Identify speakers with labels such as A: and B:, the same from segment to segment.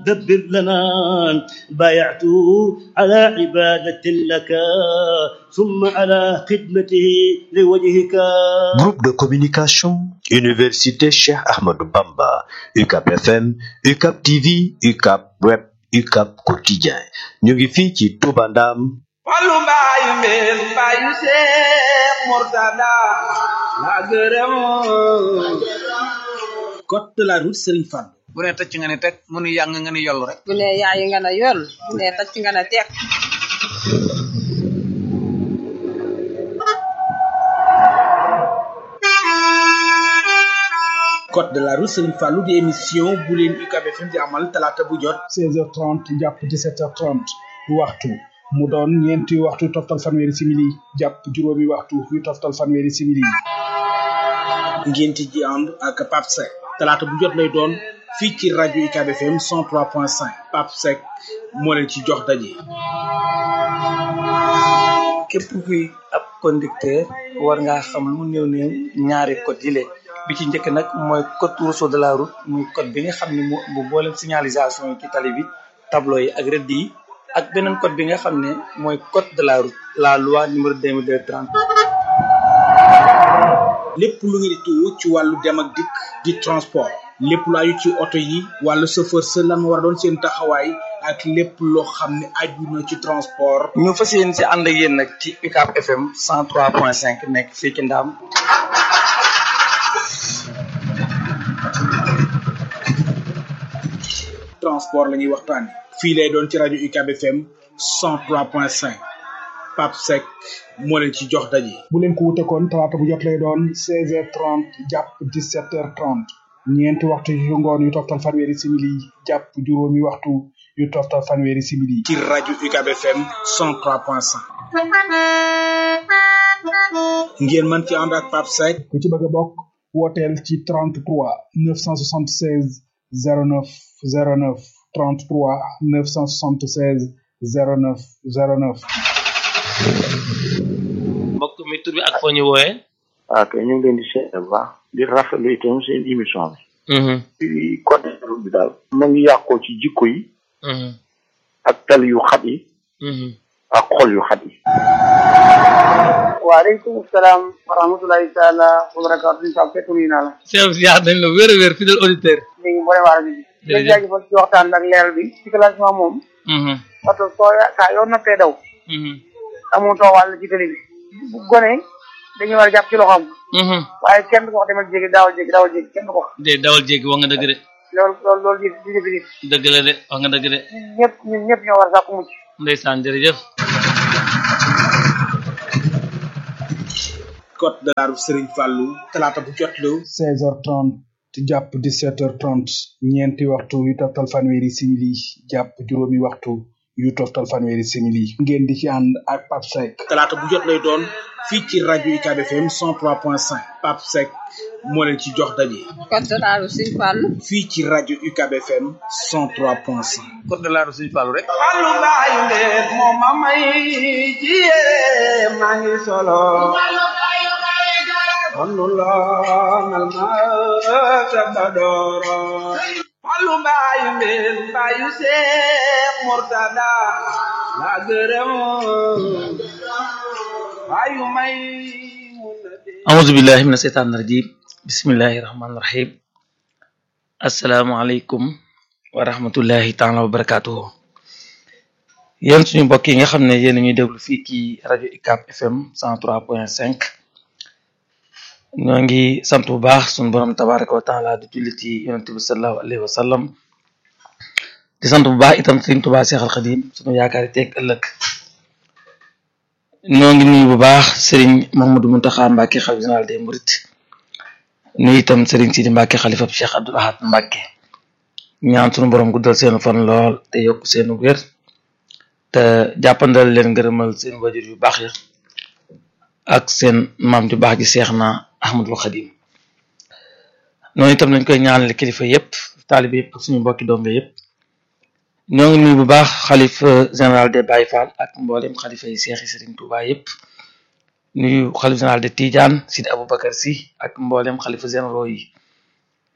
A: دبر لنا بايعت على عبادة لك ثم على خدمته لوجهك
B: Groupe de communication Université Cheikh Ahmadou Bamba UCAP FM UCAP TV UCAP Web UCAP Quotidien ñu ngi fii ci Touba Ndam
C: Fallu mbaayu mbeen mbaayu Seex Murtada la gërëm
D: code de la route Serigne Fall
E: bu ne tëcc nga ne teg mu nu yàng nga ne yollu rek
F: bu ne yaayi nga ne yoll bu ne tacc nga ne teeg
D: code de la route Serigne Fallou di émission bu leen UCAB FM di amal talaata bu jot
G: 16h30 jàpp 17h30 waxtu mu doon ñeenti waxtu toftal fanweeri simili jàpp juróomi waxtu yu toftal fanweeri simili
D: ngeen ci ji ànd ak Pape Seck talaata bu jot lay doon fii ci rajo UCAB FM 103.5 Pape Seck moo leen ci jox daje.
E: képp kuy ab conducteur war ngaa xam lu mu néew néew ñaari code yi lee bi ci njëkk nag mooy code rousseau de la route muy code bi nga xam ne mu bu boolem signalisation yi ci tali bi tableau yi ak rëdd yi ak beneen code bi nga xam ne mooy code de la route la loi numéro 2230
D: lépp lu ngeen di tuwu ci wàllu dem ak dikk di transport lépp lu aju ci oto yi wàllu chauffeur sa lan war a doon seen taxawaay ak lépp loo xam ne aju na ci transport
E: ñu fas yéen si ànd ak yéen nag ci UCAB FM 103.5 nekk fii ci Ndaam
D: transport la ñuy waxtaane fii lay doon ci rajo UCAB FM 103.5 Pape Seck moo leen ci jox daje.
G: bu leen ko wute kon talaata bu jot lay doon 16h30 jàpp 17h30 ñeenti waxtu yu ngoon yu toftal fanweeri simili jàpp juróomi waxtu yu toftal fanweeri simili.
D: ci rajo UCAB FM 103.5 ngeen mën ci ànd ak Pape Seck
G: ku ci bëgg a bokk wooteel ci 33 976 09 09 33 976 09 09.
H: mbokk mi tur bi ak foo ñu wooyee.
I: waaw kay ñu ngi leen di seetlu bu baax di rafetlu itam seen émission bi. ci côté bi daal. ma ngi yàqoo ci jikko yi. ak tali yu xat yi. ak xol yu xat yi.
J: waaleykum salaam wa rahmatulahi taala wa barakaatu ñu sax fekk nuyu naa la.
H: Cheikh Ziar dañ la wér a wér fidèle auditeur.
J: ñu ngi boole waa rajo bi.
H: jërëjëf
J: di jaajëfal ci waxtaan ak leeral bi ci classement moom. parce que soo ya saa yoo nattee daw. amoo wàll ci télé bi. bu gone dañuy war a jàpp ci loxoom. waaye kenn du ko wax demal jéggi daawal jéggi daawal jéggi kenn du ko wax.
H: de dawal jéggi wax nga dëgg de.
J: loolu loolu loolu di di defi nit.
H: dëgg la de wax nga dëgg de.
J: ñun ñëpp ñun ñëpp ñoo war a sàkku mucc.
H: ndeysaan jërëjëf.
D: code de la route Serigne Fallou talaata bu jot la
G: 16h30 jàpp 17h30 ñeenti waxtu yu toftal fanweeri simili jàpp juróomi waxtu yu toftal fanweeri simili ngeen di ci ànd ak Pape Seck
D: talaata bu jot lay doon fii ci rajo UCAB FM 103.5 Pape Seck moo leen ci jox daje.
F: code de la route Serigne Fallou
D: fii ci rajo UCAB FM 103.5.
E: code de la route Serigne Fallou rek.
C: Fallu mbaayu mbeen moom ma may ci yee maa ngi solo Fallu loonal ma sabadoro Fallu mbaayu mbeen mbaayu Seex Murtada la gërëm mbaayu may
H: أعوذ بالله من الشيطان الرجيم بسم الله الرحمن الرحيم السلام عليكم ورحمة الله تعالى وبركاته yéen suñu mbokk yi nga xam ne yéen a ñuy déglu fii ci rajo UCAB FM 103.5 ñoo ngi sant bu baax suñu borom tabaraka wa taala di julli ci yonente bi sallallahu alayhi wa sallam di sant bu baax itam Sëriñ Tuubaa Seexal Xadim suñu yaakaar teeg ëllëg ñoo ngi nuyu bu baax sëriñ Mamadou Muntaxa Mbàkke xalifa général des Mourides nuyu itam sëriñ Sidi Mbàkke xalifa Cheikh Abdoul Ahad Mbàkke ñaan sunu borom guddal seen fan lool te yokk seen wér te jàppandal leen ngërëmal seen wajur yu baax ya ak seen maam ju baax ji seex na Ahmadul Xadim noonu itam lañ koy ñaanale kilifa yépp taalibe yépp ak suñu mbokki doom yépp ñoo ngi nuyu bu baax xalifa général de Baye Fall ak mboolem xalifa yi seexi Serigne Touba yépp nuyu xalifa général de Tidiane Sidi Aboubacar Sy ak mboolem xalifa généraux yi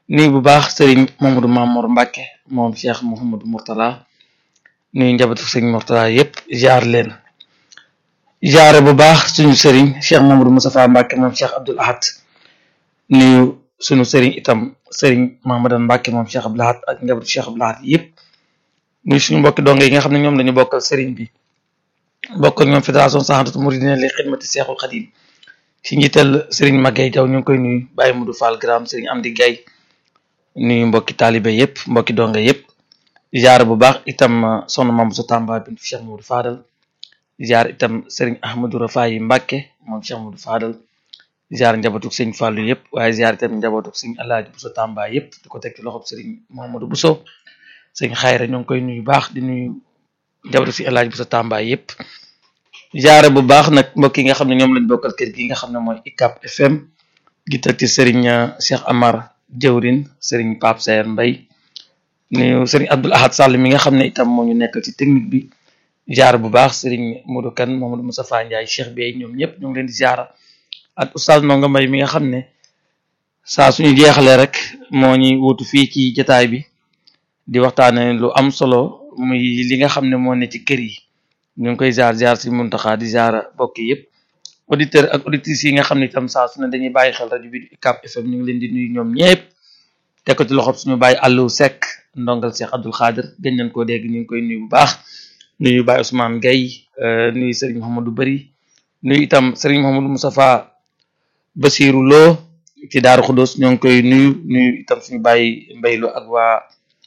H: nuyu bu baax sëriñ Mamadou Mamour Mbacke moom Cheikh Mouhamadou Mourtala nuyu njabootu sëriñ Mourtala yépp jaar leen jaare bu baax suñu sëriñ Cheikh Mamadou Moustapha Mbacke moom Cheikh Abdoul Ahad nuyu suñu sëriñ itam sëriñ Mahamadan Mbacke moom Cheikh Abdoul Ahad ak njabootu Cheikh Abdoul Ahad yépp nuyu suñu mbokki donge yi nga xam ne ñoom lañu bokkal sëriñ bi bokkal ñoom fédération saxantatu muridina li xidmati Seexul Xadim ci njiital sëriñ Maguette Diaw ñu ngi koy nuyu Baye Modou Fall Gram sëriñ Amdi Gaye nuyu mbokki taalibe yépp mbokki donge yépp jaar bu baax itam soxna Mamadou sa Tamba bintu Cheikh Modou Fadal jaar itam sëriñ Ahmadou Rafayi Mbacke moom Cheikh Modou Fadal jaar njabootuk sëñ Fallou yépp waaye jaar itam njabootuk sëñ Alaaji Bousso Tamba yépp di ko teg ci loxob sëriñ Mamadou Bousso sëñ Xayra ñoo ngi koy nuyu baax di nuyu njabootuk sëñ Alaaji Bousso Tamba yépp jaare bu baax nag mbokk yi nga xam ne ñoom lañ bokkal kër gi nga xam ne mooy ICAP FM gi teg ci sëriñ Cheikh Amar jëwrin sëriñ Pape Sayer Mbay nuyu sëriñ Abdoul Ahad Sall mi nga xam ne itam moo ñu nekkal ci technique bi jaar bu baax sëriñ Modou Kane Mamadou Moustapha Ndiaye Cheikh Bey ñoom ñëpp ñu ngi leen di jaara ak oustaz Ndonga Mbay mi nga xam ne saa suñu jeexalee rek moo ñuy wutu fii ci jotaay bi di waxtaane lu am solo muy li nga xam ne moo ne ci kër yi ñu ngi koy jaar jaar si Muntaxa di jaara bokk yëpp auditeur ak auditrices yi nga xam ne itam saa su ne dañuy bàyyi xel rajo bi UCAB FM ñu ngi leen di nuyu ñoom ñëpp teg ko ci loxob suñu bàyyi Aliou Seck ndongal Cheikh Abdoul Khadir gën nañ koo dégg ñu ngi koy nuyu bu baax nuyu Baye Ousmane Gueye nuyu Serigne Mouhamadou Bari nuyu itam Serigne Mouhamadou Moustapha Basirou Lo ci Daaru Xudos ñoo ngi koy nuyu nuyu itam suñu bàyyi mbaylu ak waa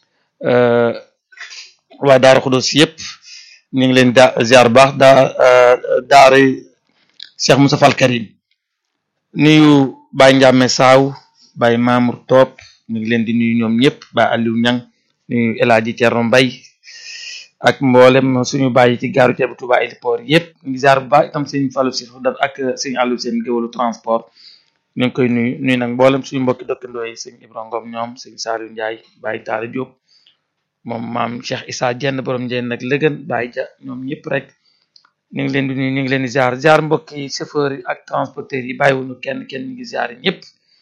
H: waa Daaru Xudos yëpp ñu ngi leen da ziar baax daa daara Cheikh Moussa Fall Karim nuyu Baye Ndiame Saaw Baye Mamour Top ñu ngi leen di nuyu ñoom ñëpp Baye Aliou Niang nuyu El Hadji Thierno Mbaye ak mboolem suñu bàyyi ci gaaru ceebu Touba héliport yëpp ñu ngi ziar bu baax itam sëñ Fallou si dat ak sëñ Aliou seen géwalu transport ñu ngi koy nuyu nuyu nag mboolem suñu mbokki dëkkandoo yi sëñ Ibrahima Ngom ñoom sëñ Saliou Ndiaye Baye Talla Diop moom maam Cheikh Issa Dieng borom Dieng nag lëgën Baye Dia ñoom ñëpp rek ñu ngi leen di nuyu ñu ngi leen di ziar ziar mbokki chauffeur yi ak transporteurs yi bàyyiwuñu kenn kenn ñu ngi ziar ñëpp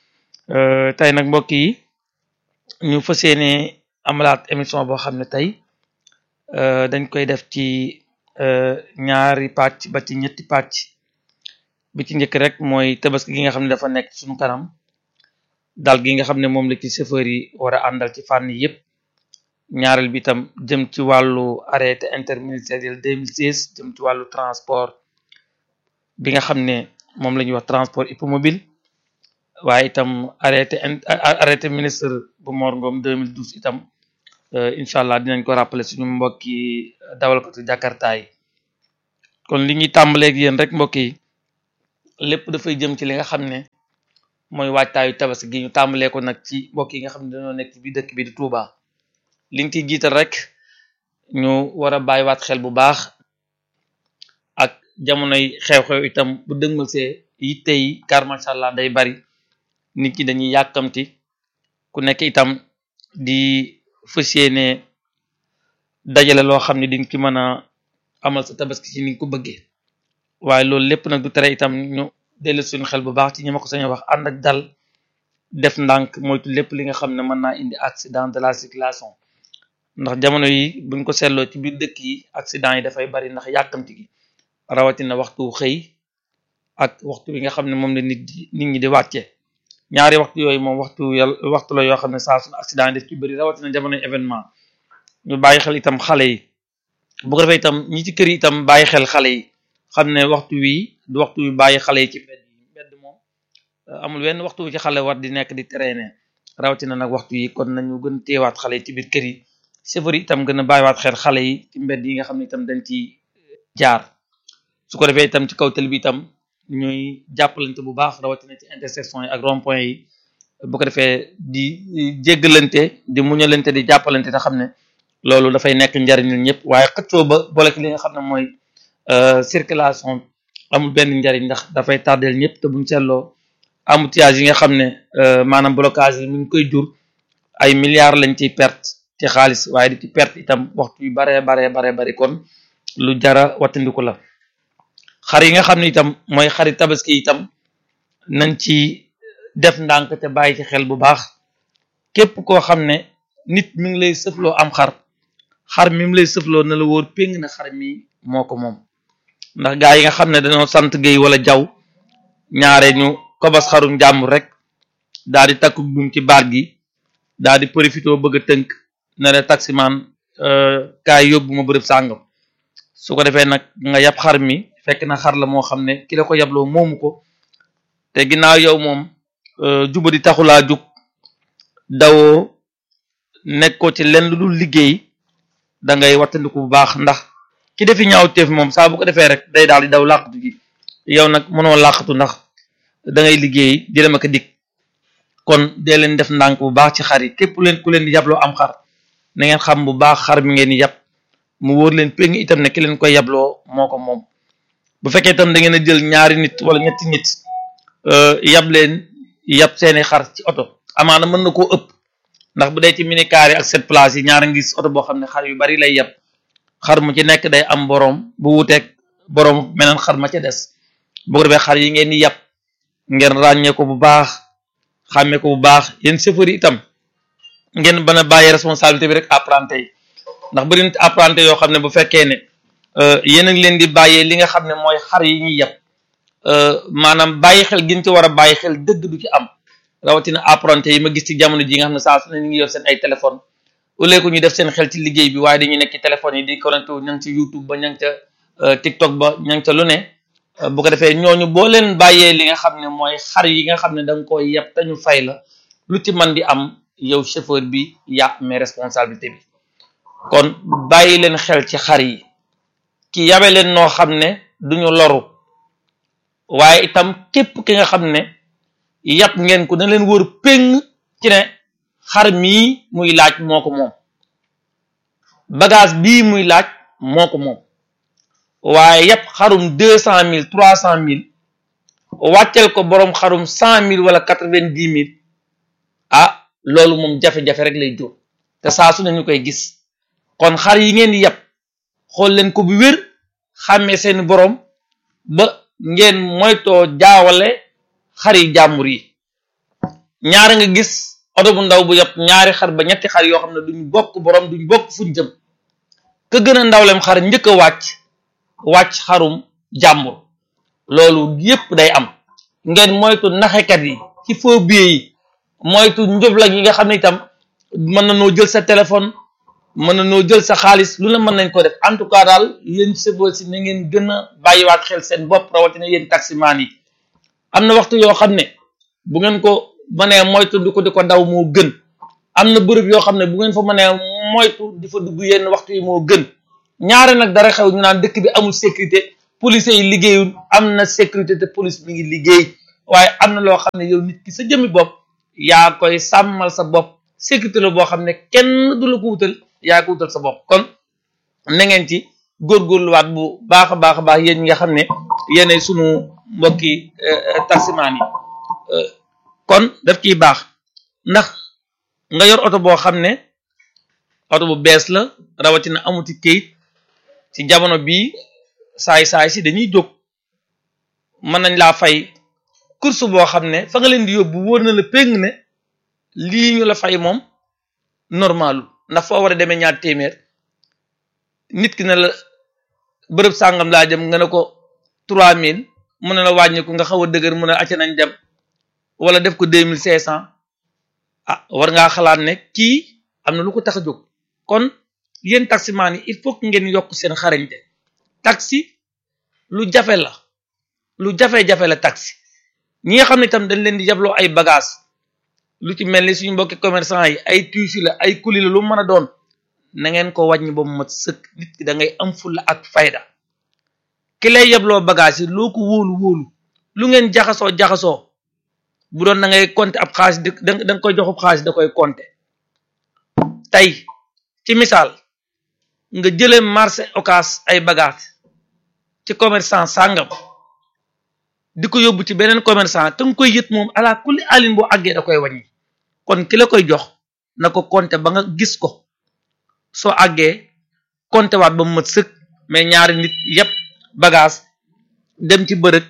H: tey nag mbokk yi ñu fas yéene amalaat émission boo xam ne tey dañ koy def ci ñaari pàcc ba ci ñetti pàcc bi ci njëkk rek mooy tabaski gi nga xam ne dafa nekk suñu kanam dal gi nga xam ne moom la ci chauffeur yi war a àndal ci fànn yëpp ñaareel bi itam jëm ci wàllu arrêté interministériel 2016 jëm ci wàllu transport bi nga xam ne moom la ñuy wax transport hippomobile waaye itam arrêté arrêté ministre bu Mor Ngom 2012 itam incha allah dinañ ko rappeler suñu mbokki dawalkatu Jakarta yi kon li ñuy tàmbaleeg yéen rek mbokk yi lépp dafay jëm ci li nga xam ne mooy waajtaayu tabaski gi ñu tàmbalee ko nag ci mbokk yi nga xam ne dañoo nekk ci biir dëkk bi di Touba. liñ ciy jiital rek ñu war a bàyyiwaat xel bu baax ak jamonoy xew-xew itam bu dëgmal see yitte yi car macha allah day bari nit ñi dañuy yàkkamti ku nekk itam di fas yéene dajale loo xam ne di nga ci mën a amal sa tabaski ci ni nga ko bëggee waaye loolu lépp nag du tere itam ñu dellu suñu xel bu baax ci ñi ma ko sañ wax ànd ak dal def ndànk moytu lépp li nga xam ne mën naa indi accident de la circulation ndax jamono yi buñ ko seetloo ci biir dëkk yi accident yi dafay bari ndax yàkkamti gi rawatina waxtu xëy ak waxtu bi nga xam ne moom la nit di nit ñi di wàcce ñaari waxtu yooyu moom waxtu yàlla waxtu la yoo xam ne saa suñu accident yi def ci bëri rawatina jamono événement ñu bàyyi xel itam xale yi bu ko defee itam ñi ci kër yi itam bàyyi xel xale yi xam ne waxtu wii du waxtu wi bàyyi xale yi ci mbedd yi mbedd moom amul wenn waxtu wi ci xale war di nekk di traîner rawatina nag waxtu yi kon nañu gën teewaat xale yi ci biir kër yi chauffeur yi itam gën a bàyyiwaat xel xale yi ci mbedd yi nga xam ne itam dañ ci jaar su ko defee itam ci kaw télé bi itam ñuy jàppalante bu baax rawatina ci intersection yi ak rond point yi bu ko defee di jéggalante di muñalante di jàppalante te xam ne loolu dafay nekk njariñ ñun ñëpp waaye xëccoo ba boole li nga xam ne mooy circulation amul benn njariñ ndax dafay tardeel ñëpp te buñ seetloo embouteillage yi nga xam ne maanaam blocage yi mi ngi koy jur ay milliards lañ ciy perte ci xaalis waaye di ci perte itam waxtu yu baree baree baree bari kon lu jara wattandiku la xar yi nga xam ne itam mooy xari tabaski itam nañ ci def ndànk te bàyyi ci xel bu baax képp koo xam ne nit mi ngi lay sëfloo am xar xar mi mu lay sëfloo na la wóor péng na xar mi moo ko moom ndax gaa yi nga xam ne dañoo sant géey wala jaw ñaare ñu kobas xarum jàmbur rek daal di takku buum ci baat gi daal di profité bëgg a tënk ne la taximaan kaay yóbbu ma bërëb sàngam su ko defee nag nga yab xar mi fekk na xar la moo xam ne ki la ko yabloo moomu ko te ginnaaw yow moom juba di taxulaa jug dawoo nekkoo ci lenn lu dul liggéey da ngay wattandiku bu baax ndax ki defi ñaaw teef moom saa bu ko defee rek day daal di daw làqatu ji yow nag mënoo làqatu ndax da ngay liggéey di dem ak a dikk kon dee leen def ndànk bu baax ci xar yi képp leen ku leen di yabloo am xar na ngeen xam bu baax xar mi ngeen di yab mu wóor leen péng itam ne ki leen koy yabloo moo ko moom bu fekkee itam da ngeen a jël ñaari nit wala ñetti nit yab leen yab seeni xar ci oto amaana mën na koo ëpp ndax bu dee ci minicar yi ak sept places yi ñaara ngis oto boo xam ne xar yu bari lay yab xar mu ci nekk day am boroom bu wuteeg boroom meneen xar ma ca des bu ko defee xar yi ngeen di yab ngeen ràññee ko bu baax xàmmee ko bu baax yéen chauffeur yi itam ngeen bana bàyyi responsabilité bi rek apprenti yi ndax bëri na apprenti yoo xam ne bu fekkee ne yéen a ngi leen di bàyyee li nga xam ne mooy xar yi ñuy yab maanaam bàyyi xel gin ci war a bàyyi xel dëgg du ci am rawatina apprenti yi ma gis ci jamono ji nga xam ne saa su ne ñu ngi yor seen ay téléphone au lieu que ñu def seen xel ci liggéey bi waaye dañuy nekk ci téléphone yi di connecté wu ña ngi ci YouTube ba ña ngi ca TikTok ba ña ngi ca lu ne bu ko defee ñooñu boo leen bàyyee li nga xam ne mooy xar yi nga xam ne da nga koy yeb te ñu fay la lu ci man di am yow chauffeur bi yaa amee responsabilité bi kon bàyyi leen xel ci xar yi ki yabe leen noo xam ne duñu loru waaye itam képp ki nga xam ne yàpp ngeen ko na leen wër péng ci ne xar mii muy laaj moo ko moom bagage bii muy laaj moo ko moom waaye yàpp xarum deux cent mille trois cent mille wàccel ko boroom xarum cent mille wala quatre-vingt-dix mille ah loolu moom jafe-jafe rek lay jur te saa su ne ñu koy gis kon xar yi ngeen di yàpp xool leen ko bu wér xàmmee seeni boroom ba ngeen moytoo jaawale xari jàmbur yi ñaari nga gis oto bu ndaw bu yàpp ñaari xar ba ñetti xar yoo xam ne duñ bokk boroom duñ bokk fuñ jëm ka gën a ndawlem xar njëkk a wàcc wàcc xarum jàmbur loolu yépp day am ngeen moytu naxekat yi ci faux billets yi moytu njublag yi nga xam ne itam mën na noo jël sa téléphone mën na noo jël sa xaalis lu la mën nañ ko def en tout cas daal yéen sebo si na ngeen gën a bàyyiwaat xel seen bopp rawatina yéen taximaan yi am na waxtu yoo xam ne bu ngeen ko mënee moytu di ko di ko daw moo gën am na bërëb yoo xam ne bu ngeen fa mënee moytu di fa dugg yenn waxtu yi moo gën ñaare nag dara xew ñu naan dëkk bi amul sécurité police yi liggéeyul am na sécurité te police mi ngi liggéey waaye am na loo xam ne yow nit ki sa jëmmi bopp yaa koy sàmmal sa bopp sécurité la boo xam ne kenn du la ko wutal yaa ko wutal sa bopp kon na ngeen ci góorgóorluwaat bu baax a baax a baax yéen ñi nga xam ne yéenay sunu mbokki taximaan yi kon daf ciy baax ndax nga yor oto boo xam ne oto bu bees la rawatina amuti kayit ci jamono bii saay-saay si dañuy jóg mën nañ laa fay course boo xam ne fa nga leen di yóbbu wóor na la péng ne lii ñu la fay moom normalu ndax foo war a demee ñaar téeméer nit ki ne la bërëb sàngam laa jëm nga ne ko trois mille mu ne la wàññiku nga xaw a dëgër mu ne acca nañ dem wala def ko deux mille cinq cent ah war ngaa xalaat ne kii am na lu ko tax a jóg kon yéen taximaan yi il faut que ngeen yokk seen xarañte taxi lu jafe la lu jafe-jafe la taxi ñi nga xam ne itam dañ leen di jabloo ay bagage lu ci mel ni suñu mbokki commerçant yi ay tuuti la ay kuli la lu mën a doon na ngeen ko wàññi ba mu mat sëkk nit ki da ngay am fulla ak fayda ki lay yebloo bagage yi loo ko wóolu wóolu lu ngeen jaxasoo jaxasoo bu doon da ngay compter ab xaalis da nga koy joxub xaalis da koy compter tey ci misaal nga jëlee marché occas ay bagage ci commerçant sàngam di ko yóbbu ci beneen commerçant te nga koy yët moom ala kulli alin boo àggee da koy wàññi kon ki la koy jox na ko compter ba nga gis ko soo àggee compter waat ba mu mat sëkk mais ñaari nit yépp bagage dem ci bërëb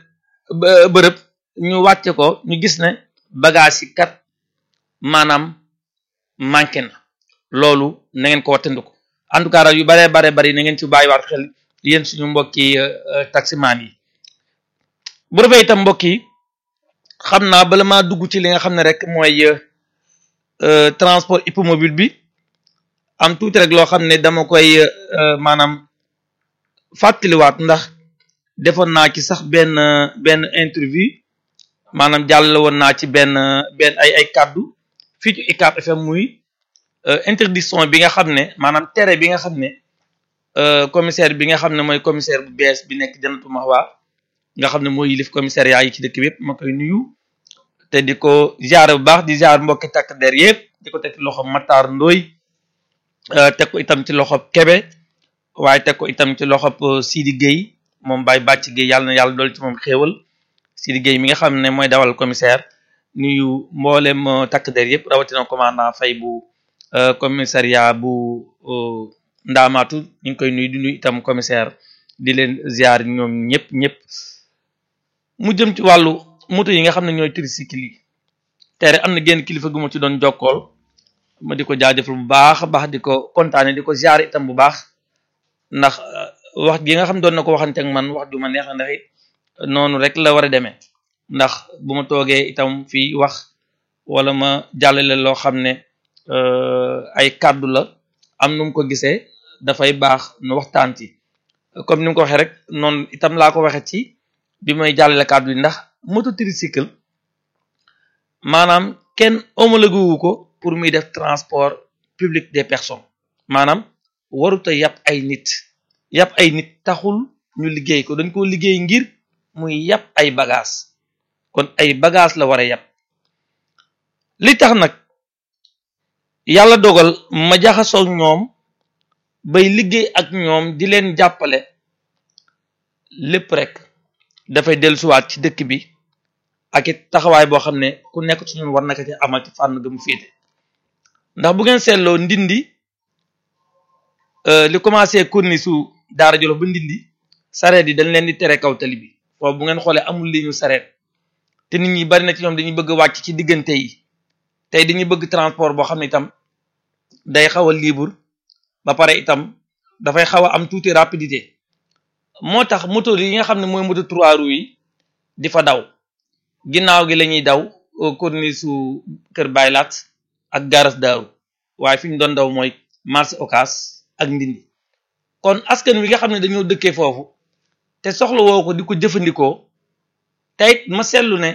H: bërëb ñu wàcce ko ñu gis ne bagage yi kat maanaam manqué na loolu na ngeen ko wattandiku en tout cas daal yu baree bare bari na ngeen ci bàyyiwaat xel yéen suñu mbokki taximaan yi bu defee itam mbokk yi xam naa bala maa dugg ci li nga xam ne rek mooy transport hippomobile bi am tuuti rek loo xam ne dama koy maanaam fàttaliwaat ndax defoon naa ci sax benn benn interview maanaam jàll woon naa ci benn benn ay ay kàddu fii ci UCAB FM muy interdiction bi nga xam ne maanaam tere bi nga xam ne commissaire bi nga xam ne mooy commissaire bu bees bi nekk Janatu Mahwa nga xam ne mooy yilif commissariat yi ci dëkk bi yëpp ma koy nuyu te di ko ziar bu baax di ziar mbokki takk der yëpp di ko teg ci loxo Matar Ndoy teg ko itam ci loxo Kebe waaye teg ko itam ci loxo Sidi Gueye moom Baye Bàcc Gueye yàlla na yàlla dool ci moom xéewal Sidi Gueye mi nga xam ne mooy dawal commissaire nuyu mboolem takk der yëpp rawatina commandant Faye bu commissariat bu Ndaamaatu ñu ngi koy nuyu di nuyu itam commissaire di leen ziar ñoom ñëpp ñëpp mu jëm ci wàllu moto yi nga xam ne ñooy tricycle yi tere am na genn kilifa gu ma ci doon jokkool ma di ko jaajëfal bu baax a baax di ko kontaane di ko ziar itam bu baax ndax wax gi nga xam doon na ko waxante ak man wax ju ma neex ndax it noonu rek la war a demee ndax bu ma toogee itam fii wax wala ma jàllale loo xam ne ay kàddu la am nu mu ko gisee dafay baax nu waxtaan ci comme ni mu ko waxee rek noonu itam laa ko waxee ci bi may jàllale kàddu yi ndax moto tricycle maanaam kenn homologué wu ko pour muy def transport public des personnes maanaam waruta yàpp ay nit yàpp ay nit taxul ñu liggéey ko dañ ko liggéey ngir muy yàpp ay bagage kon ay bagage la war a yàpp li tax nag yàlla dogal ma jaxasoo ñoom bay liggéey ak ñoom di leen jàppale lépp rek dafay dellusiwaat ci dëkk bi ak it taxawaay boo xam ne ku nekk ci ñun war na ko ci amal ci fànn ga mu féete ndax bu ngeen seetloo ndindi li commencé kurni su daara jolof ba ndindi sareet yi dañ leen di tere kaw tali bi foofu bu ngeen xoolee amul li ñu sareet te nit ñi bari na ci ñoom dañuy bëgg wàcc ci diggante yi tey dañuy bëgg transport boo xam ne itam day xaw a libre ba pare itam dafay xaw a am tuuti rapidité moo tax moto yi nga xam ne mooy moto trois roues yi di fa daw ginnaaw gi la ñuy daw corniche su kër baylaat ak garas daaru waaye fi ñu doon daw mooy marché Ocass ak ndindi kon askan wi nga xam ne dañoo dëkkee foofu te soxla woo ko di ko jëfandikoo teyit ma seetlu ne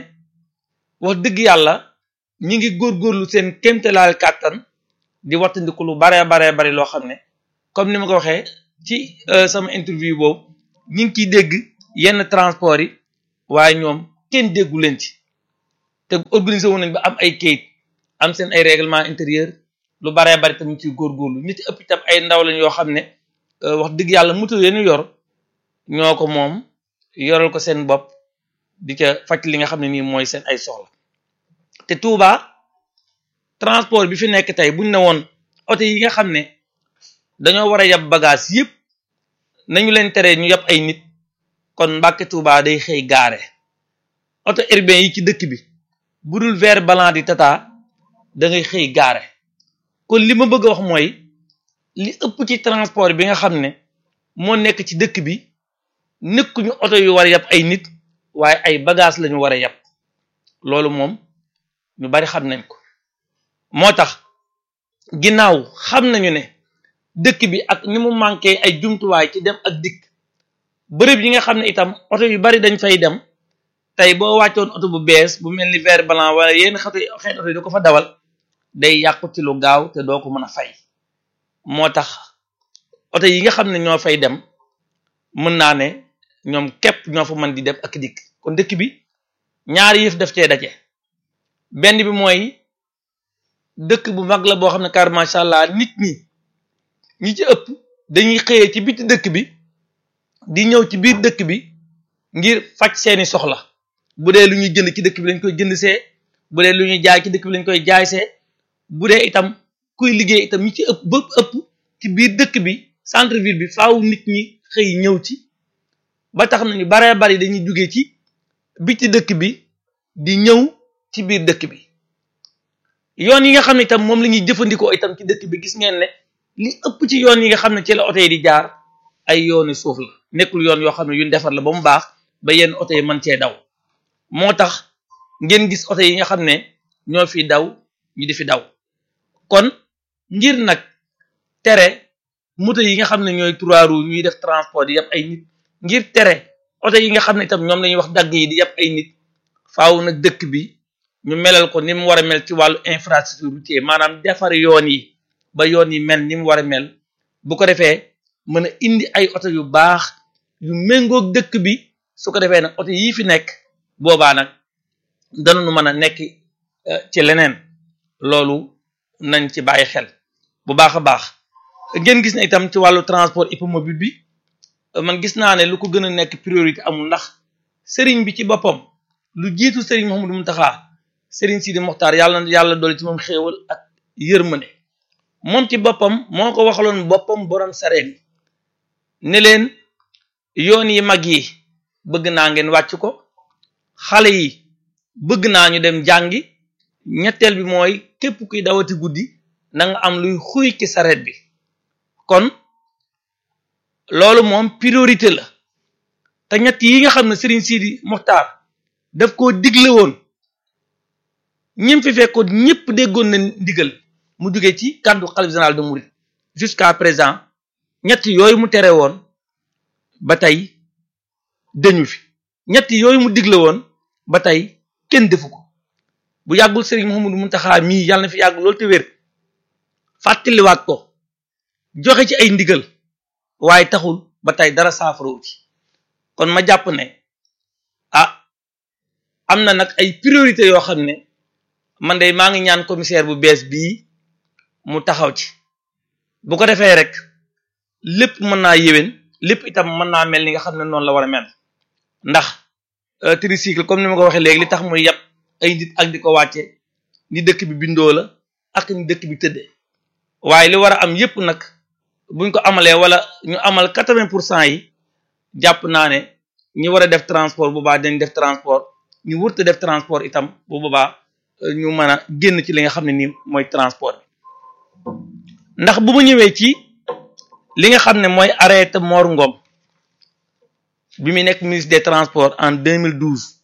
H: wax dëgg yàlla ñi ngi góorgóorlu seen kéemtalaal kàttan di wattandiku lu baree baree bari loo xam ne comme ni ma ko waxee ci sama interview boobu ñi ngi ciy dégg yenn transport yi waaye ñoom kenn déggu leen ci te organisé wu nañ ba am ay kayit am seen ay règlement intérieur lu baree bari tamit ciy góorgóorlu nit ëpp itam ay ndaw lañ yoo xam ne wax dëgg yàlla moto yenu yor ñoo ko moom yoral ko seen bopp di ca faj li nga xam ne nii mooy seen ay soxla te Touba transport bi fi nekk tey buñ ne woon oto yi nga xam ne dañoo war a yab bagage yépp nañu leen tere ñu yab ay nit kon Mbàkke Touba day xëy gaare oto urbain yi ci dëkk bi bu dul vert blanc di tata da ngay xëy gaare kon li ma bëgg a wax mooy li ëpp ci transport bi nga xam ne moo nekk ci dëkk bi nekkuñu oto yu war a yab ay nit waaye ay bagage lañu war a yab loolu moom ñu bari xam nañ ko moo tax ginnaaw xam nañu ne dëkk bi ak ni mu manqué ay jumtuwaay ci dem ak dikk bërëb yi nga xam ne itam oto yu bari dañ fay dem tey boo wàccoon oto bu bees bu mel ni vert blanc wala yenn xeetu xeet oto yi da ko fa dawal day yàqu ci lu gaaw te doo ko mën a fay moo tax oto yi nga xam ne ñoo fay dem mën naa ne ñoom képp ñoo fa mën di dem ak dikk kon dëkk bi ñaari yëf def cee daje benn bi mooy dëkk bu mag la boo xam ne car macha allah nit ñi ñi ci ëpp dañuy xëyee ci biti dëkk bi di ñëw ci biir dëkk bi ngir faj seeni soxla bu dee lu ñuy jënd ci dëkk bi lañ koy jënd see bu dee lu ñuy jaay ci dëkk bi lañ koy jaay see bu dee itam kuy liggéey itam ñi ci ëpp ba ëpp ci biir dëkk bi centre ville bi faaw nit ñi xëy ñëw ci ba tax nañu baree bari dañuy jóge ci biti dëkk bi di ñëw ci biir dëkk bi yoon yi nga xam ne itam moom la ñuy jëfandikoo itam ci dëkk bi gis ngeen ne li ëpp ci yoon yi nga xam ne ci la oto yi di jaar ay yooni suuf la nekkul yoon yoo xam ne yuñ defar la ba mu baax ba yenn oto yi mën cee daw moo tax ngeen gis oto yi nga xam ne ñoo fi daw ñu di fi daw kon ngir nag tere moto yi nga xam ne ñooy trois roues ñuy def transport di yàpp ay nit ngir tere oto yi nga xam ne itam ñoom la ñuy wax dagg yi di yàpp ay nit faaw nag dëkk bi ñu melal ko ni mu war a mel ci wàllu infrastructure routier maanaam defar yoon yi ba yoon yi mel ni mu war a mel bu ko defee mën a indi ay oto yu baax yu méngoog dëkk bi su ko defee nag oto yii fi nekk boobaa nag danañu mën a nekk ci leneen loolu nañ ci bàyyi xel bu baax a baax ngeen gis ne itam ci wàllu transport hippomobile bi man gis naa ne lu ko gën a nekk priorité amul ndax sëriñ bi ci boppam lu jiitu sëriñ Mouhamadou Mountakha sëriñ Sidi Mokhtar yàlla na yàlla doole ci moom xéewal ak yërmande moom ci boppam moo ko waxaloon boppam borom sareen yi ne leen yoon yi mag yi bëgg naa ngeen wàcc ko xale yi bëgg naa ñu dem jàngi ñetteel bi mooy képp kuy dawati guddi na nga am luy xuy ci sareet bi kon loolu moom priorité la te ñett yi nga xam ne Serigne Sidi Mokhtar daf koo digle woon ñim fi fekkoon ñëpp déggoon na ndigal mu jóge ci kàddu xalif général de Mouride jusqu'à présent ñett yooyu mu tere woon ba tey dañu fi ñett yooyu mu digle woon ba tey kenn defu ko bu yàggul Serigne Mouhamadou Mountakha mii yàlla na fi yàgg loolu te wér fàttaliwaat ko joxe ci ay ndigal waaye taxul ba tey dara saafarawu ci kon ma jàpp ne ah am na nag ay priorité yoo xam ne man de maa ngi ñaan commissaire bu bees bii mu taxaw ci bu ko defee rek lépp mën naa yéwén lépp itam mën naa mel ni nga xam ne noonu la war a mel ndax tricycle comme ni ma ko waxee léegi li tax muy yàpp ay nit ak di ko wàcce ni dëkk bi bindoo la ak ni dëkk bi tëddee waaye li war a am yépp nag buñ ko amalee wala ñu amal quatre-vingts pour cent yi jàpp naa ne ñi war a def transport bu baax dañ def transport ñu wërta def transport itam bu boobaa ñu mën a génn ci li nga xam ne nii mooy transport bi ndax bu ma ñëwee ci li nga xam ne mooy arrêté Mor Ngom bi mu nekk ministre des transports en 2012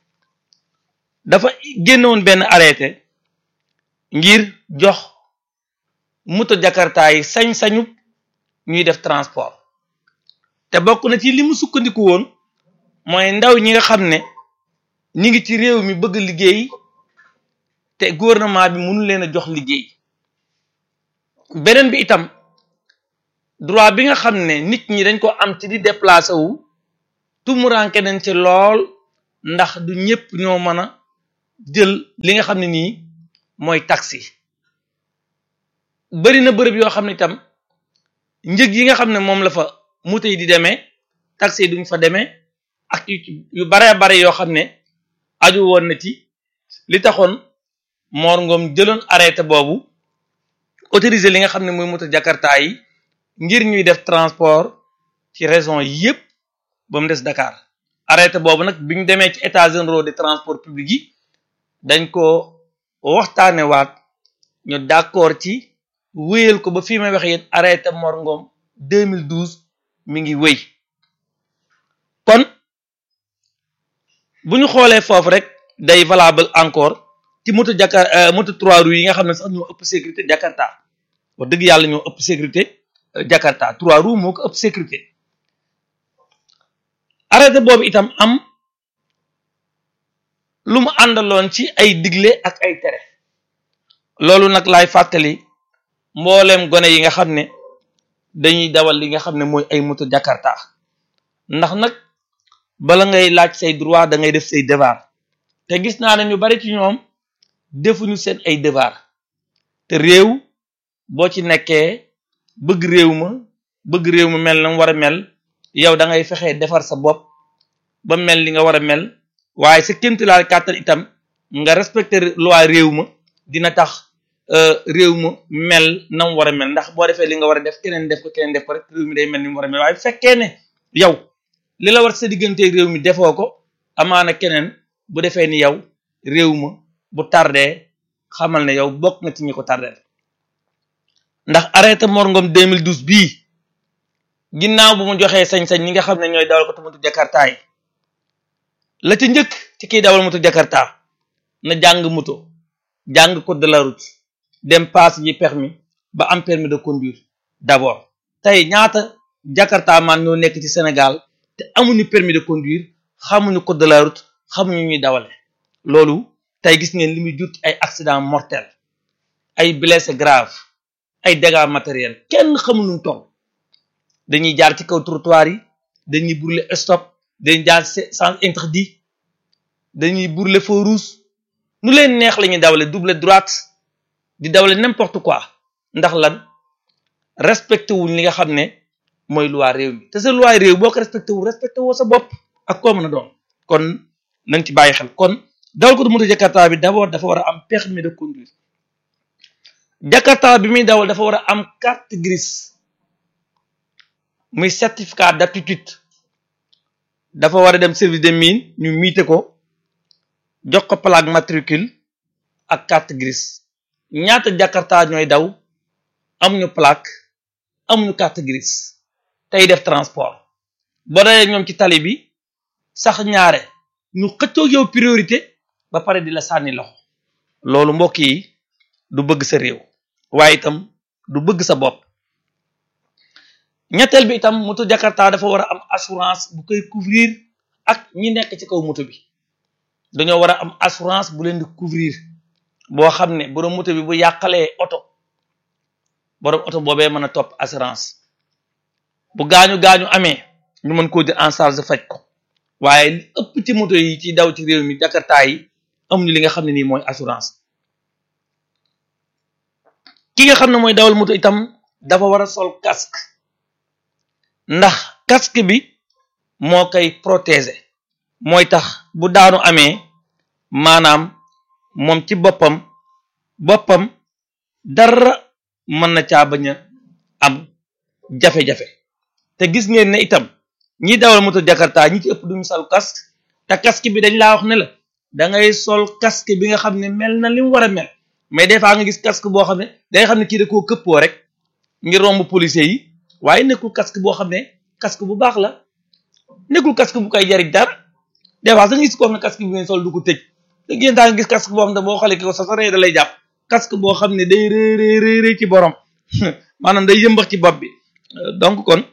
H: dafa génnoon benn arrêté ngir jox moto jakarta yi sañ-sañu ñuy def transport te bokk na ci li mu sukkandiku woon mooy ndaw ñi nga xam ne ñi ngi ci réew mi bëgg liggéey te gouvernement bi mënu leen a jox liggéey beneen bi itam droit bi nga xam ne nit ñi dañ ko am ci di déplacé wu tumuranke nañ ci lool ndax du ñëpp ñoo mën a jël li nga xam ne nii mooy taxi bari na bërëb yoo xam ne itam njëg yi nga xam ne moom la fa moto yi di demee taxi yi duñ fa demee ak yu bare bare yoo xam ne aju woon na ci li taxoon Mor Ngom jëloon arrêté boobu autorisé li nga xam ne mooy moto jakarta yi ngir ñuy def transport ci région yépp ba mu des Dakar arrêté boobu nag bi ñu demee ci états généraux de transport public yi dañ ko waxtaane waat ñu d'accord ci wéyal ko ba fii may waxe yéen arrêté Mor Ngom 2012 mi ngi wéy kon bu ñu xoolee foofu rek day valable encore ci moto jakar moto trois roues yi nga xam ne sax ñoo ëpp sécurité Jakarta wax dëgg yàlla ñoo ëpp sécurité Jakarta trois roues moo ko ëpp sécurité arrêté boobu itam am lu mu àndaloon ci ay digle ak ay tere loolu nag laay fàttali mbooleem gone yi nga xam ne dañuy dawal li nga xam ne mooy ay moto Jakarta ndax nag bala ngay laaj say droit da ngay def say devoir te gis naa ne ñu bari ci ñoom defuñu seen ay devoir te réew boo ci nekkee bëgg réew ma bëgg réew ma mel na mu war a mel yow da ngay fexee defar sa bopp ba mel li nga war a mel waaye sa kémtilaal kàttan itam nga respecter loi réew ma dina tax réew ma mel na mu war a mel ndax boo defee li nga war a def keneen def ko keneen def ko rek réew mi day mel ni mu war a mel waaye fekkee ne yow li la war sa diggante réew mi defoo ko amaana keneen bu defee ni yow réew ma bu tardee xamal ne yow bokk nga ci ñi ko tardeel ndax arrêté Mor Ngom 2012 bii ginnaaw bu mu joxee sañ-sañ ñi nga xam ne ñooy dawal ko moto Jakarta yi la ca njëkk ci kiy dawal moto Jakarta na jàng moto jàng code de la route dem passe yi permis ba am permis de conduire d'abord tey ñaata Jakarta man ñoo nekk ci Sénégal te amuñu permis de conduire xamuñu code de la route xamuñu ñuy dawale loolu tey gis ngeen li muy jur ay accident mortel ay blessé grave ay dégâts matériels kenn xamul nu mu toll dañuy jaar ci kaw trottoir yi dañuy brûler stop dañuy jaar sens interdit dañuy brûler feu rouge nu leen neex la ñuy dawale double droite di dawale n'importe quoi ndax lan respecté wuñ li nga xam ne mooy loi réew mi te sa loi réew boo ko respecté wu respecté woo sa bopp ak koo mën a doon kon nañ ci bàyyi xel kon dawal ko du moto Jakarta bi d'abord dafa war a am permis de conduire Jakarta bi muy dawal dafa war a am carte grise muy certificat d'aptitude dafa war a dem service des mines ñu miite ko jox ko plaque matricule ak carte grise ñaata Jakarta ñooy daw amuñu plaque amuñu carte grise tey def transport boo dawee ñoom ci tali bi sax ñaare ñu xëccoo yow priorité ba pare di la sànni loxo loolu mbokk yi du bëgg sa réew waaye itam du bëgg sa bopp ñetteel bi itam moto Jakarta dafa war a am assurance bu koy couvrir ak ñi nekk ci kaw moto bi dañoo war a am assurance bu leen di couvrir boo xam ne borom moto bi bu yàqalee oto borom oto boobee mën a topp assurance bu gaañu gaañu amee ñu mën koo jël en charge faj ko waaye li ëpp ci moto yi ci daw ci réew mi Jakarta yi amuñu li nga xam ne nii mooy assurance ki nga xam ne mooy dawal moto itam dafa war a sol casque ndax casque bi moo koy protéger mooy tax bu daanu amee maanaam moom ci boppam boppam dara mën na caa bañ a am jafe-jafe te gis ngeen ne itam ñi dawal moto Jakarta ñi ci ëpp duñu sol casque te casque bi dañ laa wax ne la da ngay sol casque bi nga xam ne mel na li mu war a mel mais des fois nga gis casque boo xam ne day xam ne kii da koo këppoo rek ngir romb policier yi waaye nekkul casque boo xam ne casque bu baax la nekkul casque bu koy jariñ dara des fois da nga gis koo xam ne casque bi ngay sol du ko tëj da ngeen daa nga gis casque boo xam ne boo xoolee ki ko sa saree da lay jàpp casque boo xam ne day rëy rëy rëy rëy ci borom maanaam day yëmbax ci bopp bi donc kon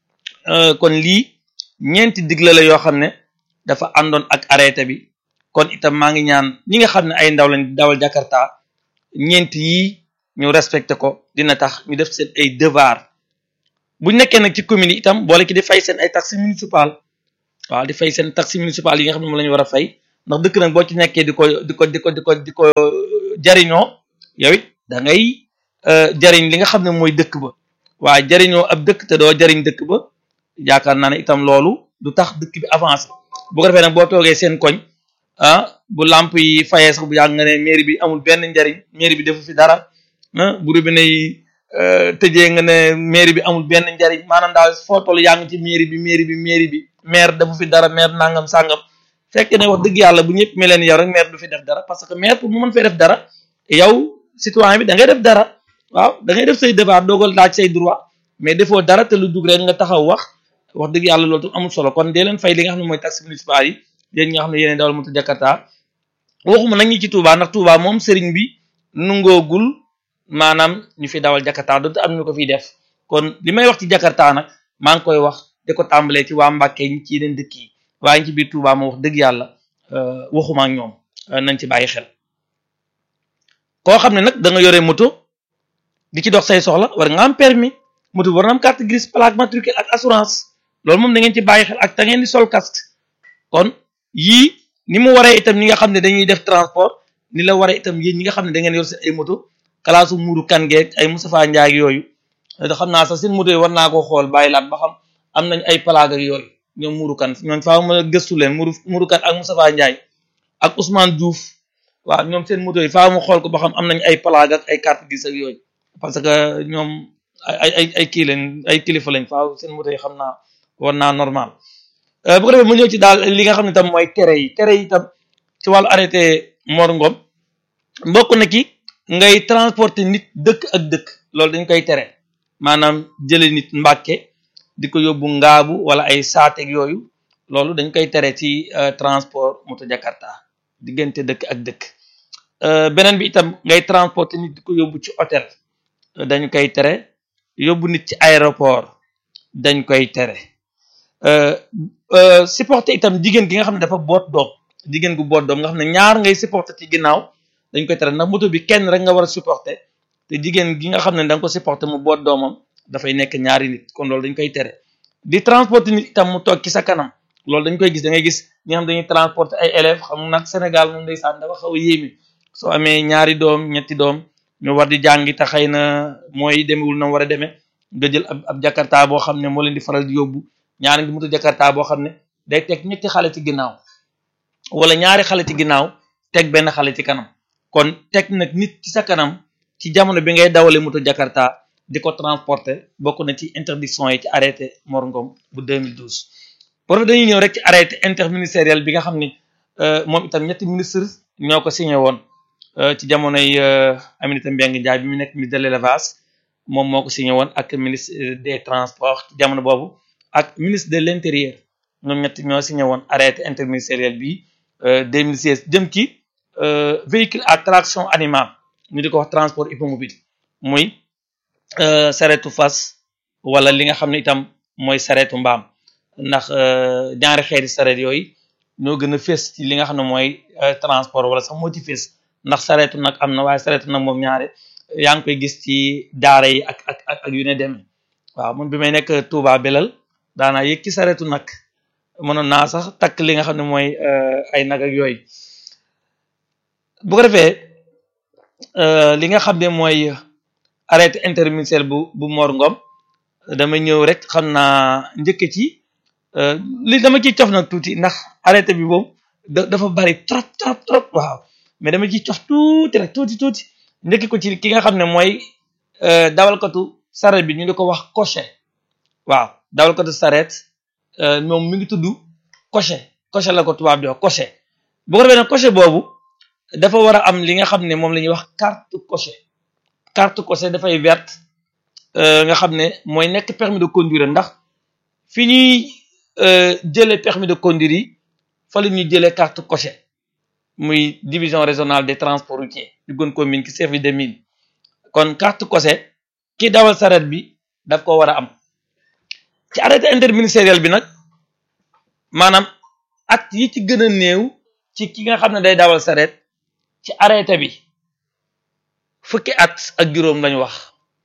H: kon lii ñeenti digle la yoo xam ne dafa àndoon ak arrêté bi kon itam maa ngi ñaan ñi nga xam ne ay ndaw lañ dawal Jakarta ñeenti yii ñu respecté ko dina tax ñu def seen ay devoir bu nekkee nag ci commune yi itam boole ki di fay seen ay taxes municipales waaw di fay seen taxes municipales yi nga xam ne moom la ñu war a fay ndax dëkk nag boo ci nekkee di ko di ko di ko di ko di ko jariñoo yow it da ngay jariñ li nga xam ne mooy dëkk ba waaye jariñoo ab dëkk te doo jariñ dëkk ba yaakaar naa ne itam loolu du tax dëkk bi avancé bu ko defee nag boo toogee seen koñ ah bu lamp yi fayee sax bu yàgg nga ne mairie bi amul benn njariñ mairie bi defu fi dara ah bu robinet yi tëjee nga ne mairie bi amul benn njariñ maanaam daal foo toll yaa ngi ci mairie bi mairie bi mairie bi maire defu fi dara maire nangam sàngam fekk ne wax dëgg yàlla bu ñëpp mel leen yow rek maire du fi def dara parce que maire pour mu mën fee def dara yow citoyen bi da ngay def dara waaw da ngay def say devoir doogal laaj say droit mais defoo dara te lu dugg rek nga taxaw wax wax dëgg yàlla loolu tam amul solo kon dee leen fay li nga xam ne mooy taxe municipal yi yéen ñi nga xam ne yéen dawal moto Jakarta waxuma nag ñi ci Touba ndax Touba moom sëriñ bi nungoogul maanaam ñu fi dawal Jakarta donte am ñu ko fiy def kon li may wax ci Jakarta nag maa ngi koy wax di ko tàmbalee ci waa Mbàkke ñi ci yeneen dëkk yi waaye ñi ci biir Touba moo wax dëgg yàlla waxuma ak ñoom nañ ci bàyyi xel koo xam ne nag da nga yore moto di ci dox say soxla war nga am permis moto war na am carte grise plaque matricule ak assurance loolu moom da ngeen ci bàyyi xel ak da ngeen di sol casque kon yii ni mu waree itam ñi nga xam ne dañuy def transport ni la waree itam yéen ñi nga xam ne da ngeen yor seen ay moto kalaasu muuru kan geeg ay Moustapha Ndiaye ak yooyu da xam naa sax seen moto yi war naa ko xool bàyyi laat ba xam am nañ ay plaque ak yooyu ñoom muuru kan ñoom faa ma gëstu leen muuru muuru kan ak Moustapha Ndiaye ak Ousmane Diouf waaw ñoom seen moto yi faa mu xool ko ba xam am nañ ay plaque ak ay carte grise ak yooyu parce que ñoom ay ay ay kii lañ ay kilifa lañ faaw seen moto yi xam naa war naa normal bu ko defee mu ñëw ci daal li nga xam ne tam mooy tere yi tere yi tam ci wàllu arrêté Mor Ngom mbokk na ki ngay transporter nit dëkk ak dëkk loolu dañ koy tere maanaam jële nit mbàkke di ko yóbbu ngaabu wala ay saateeg yooyu loolu dañ koy tere ci transport moto jakarta diggante dëkk ak dëkk beneen bi itam ngay transporter nit di ko yóbbu ci hôtel dañ koy tere yóbbu nit ci aéroport dañ koy tere supporter itam jigéen gi nga xam ne dafa boot doom jigéen gu boot doom nga xam ne ñaar ngay supporter ci ginnaaw dañ koy tere ndax moto bi kenn rek nga war a supporter te jigéen gi nga xam ne da nga ko supporter mu boot doomam dafay nekk ñaari nit kon loolu dañ koy tere di transporter nit itam mu toog ci sa kanam loolu dañ koy gis da ngay gis ñi nga xam dañuy transporter ay élèves xam nag Sénégal moom ndeysaan dafa xaw a yéeme soo amee ñaari doom ñetti doom ñu war di jàngi te xëy na mooy demewul na war a demee nga jël ab ab jakarta boo xam ne moo leen di faral di yóbbu ñaari ngi moto jakarta boo xam ne day teg ñetti xale ci ginnaaw wala ñaari xale ci ginnaaw teg benn xale ci kanam kon teg nag nit ci sa kanam ci jamono bi ngay dawale moto jakarta di ko transporter bokk na ci interdiction yi ci arrêté Mor Ngom bu 2012 pour dañuy ñëw rek ci arrêté interministériel bi nga xam ni moom itam ñetti ministre ñoo ko signé woon ci jamonoy Aminata Mbengue Ndiaye bi mu nekk ministre de l'élevage moom moo ko signé woon ak ministre des transports ci jamono boobu ak ministre de l'intérieur ñoom ñett ñoo signé woon arrêté interministériel bi 2016 jëm ci véhicule à traction animale ñu di ko wax transport hippomobile muy saretu fas wala li nga xam ne itam mooy saretu mbaam ndax ñaari xeeti saret yooyu ñoo gën a fés ci li nga xam ne mooy transport wala sax moo ci fés ndax saretu nag am na waaye saretu nag moom ñaare yaa ngi koy gis ci daara yi ak ak ak yu ne demee waaw man bi may nekk Touba Belal daanaa yëg ci saretu nag mënoon naa sax takk li nga xam ne mooy ay nag ak yooyu bu ko defee li nga xam ne mooy arrêté interministériel bu bu Mor Ngom dama ñëw rek xam naa njëkk ci li dama ciy cof nag tuuti ndax arrêté bi moom dafa bari trop trop trop waaw mais dama ciy cof tuuti rek tuuti tuuti njëkk ko ci ki nga xam ne mooy dawalkatu saret bi ñu di ko wax cocher waaw dawalkatu saret moom mi ngi tudd cocher cocher la ko tubaab di wax cocher bu ko defee nag cocher boobu dafa war a am li nga xam ne moom la ñuy wax carte cocher carte cocher dafay verte nga xam ne mooy nekk permis de conduire ndax fi ñuy jëlee permis de conduire yi fa la ñuy jëlee carte cocher muy division régionale des transports routiers ñu gën ko min ki service des mines kon carte cocher ki dawal saret bi daf ko war a am ci arrêté interministériel bi nag maanaam at yi ci gën a néew ci ki nga xam ne day dawal saret ci arrêté bi fukki at ak juróom lañu wax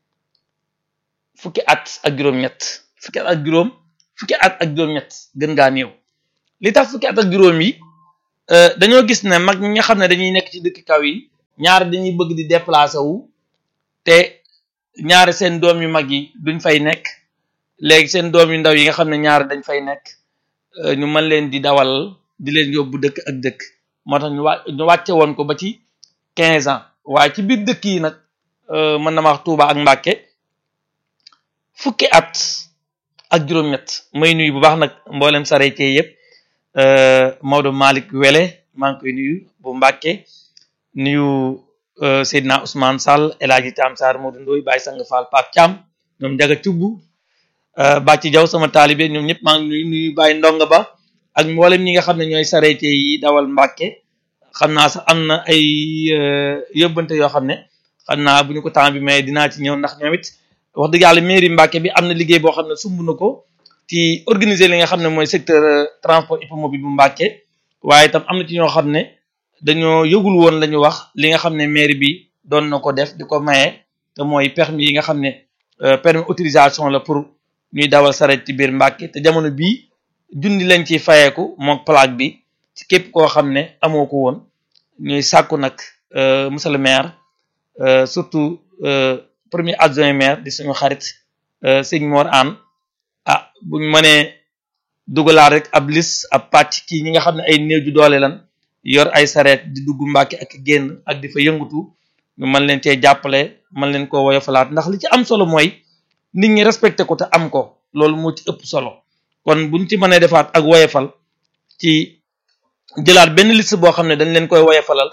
H: fukki at ak juróom-ñett fukki at ak juróom fukki at ak juróom-ñett gën ngaa néew li tax fukki at ak juróom yi dañoo gis ne mag ñi nga xam ne dañuy nekk ci dëkk kaw yi ñaari dañuy bëgg di déplacer wu te ñaari seen doom yu mag yi duñ fay nekk léegi seen doom yu ndaw yi nga xam ne ñaari dañ fay nekk ñu mën leen di dawal di leen yóbbu dëkk ak dëkk moo tax ñu wà ñu wàcce woon ko ba ci quinze ans waaye ci biir dëkk yi nag mën na ma wax Touba ak Mbàkke fukki at ak juróom-ñett may nuyu bu baax nag mboolem sareetee yëpp Maodo Malick Wele maa ngi koy nuyu bu Mbàkke nuyu Seydina Ousmane Sall El Hadji Tam Sarr Modou Ndoye Baye Sang Fall Pape Thiam ñoom Njaga Cubb Bàcci Jaw sama taalibe ñoom ñëpp maa ngi nuyu nuyu Baye Ndonga Ba ak mboolem ñi nga xam ne ñooy sareetee yi dawal Mbàkke xam naa sax am na ay yóbbante yoo xam ne xam naa bu ñu ko temps bi mais dinaa ci ñëw ndax ñoom it wax dëgg yàlla mairie Mbàkke bi am na liggéey boo xam ne sumb na ko ci organiser li nga xam ne mooy secteur transport hippomobile bu Mbàkke waaye itam am na ci ñoo xam ne dañoo yëgul woon la ñu wax li nga xam ne mairie bi doon na ko def di ko maye te mooy permis yi nga xam ne permis autorisation la pour ñuy dawal saret ci biir Mbàkke te jamono bii junni lañ ciy fayeeku mook plaque bi ci képp koo xam ne amoo ko woon ñuy sàkku nag monsieur le maire surtout premier adjoint maire di suñu xarit sëñ Mor Anne ah buñ mënee dugalaat rek ab lis ab pàcc kii ñi nga xam ne ay néew ju doole lan yor ay sareet di dugg Mbàkke ak génn ak di fa yëngutu ñu mën leen cee jàppale mën leen koo woyofalaat ndax li ci am solo mooy nit ñi respecté ko te am ko loolu moo ci ëpp solo kon buñ ci mënee defaat ak woyofal ci jëlaat benn liste boo xam ne dañ leen koy woyofalal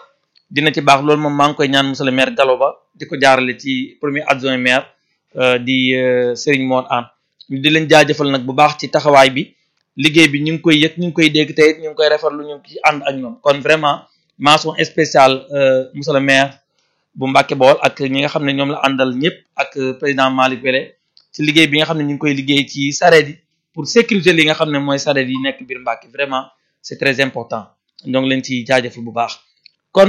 H: dina ci baax loolu moom maa ngi koy ñaan monsieur le maire Gallo Ba di ko jaarale ci premier adjoint maire di Serigne Mor Anne di leen jaajëfal nag bu baax ci taxawaay bi liggéey bi ñu ngi koy yëg ñu ngi koy dégg te it ñu ngi koy rafetlu ñu ngi ci ànd ak ñoom kon vraiment mention spéciale monsieur le maire bu Mbacke Bawol ak ñi nga xam ne ñoom la àndal ñëpp ak président Malick Wele ci liggéey bi nga xam ne ñu ngi koy liggéey ci sareet yi pour sécuriser li nga xam ne mooy sareet yi nekk biir Mbacke vraiment c'est très important ñoo ngi leen ci jaajëfal bu baax kon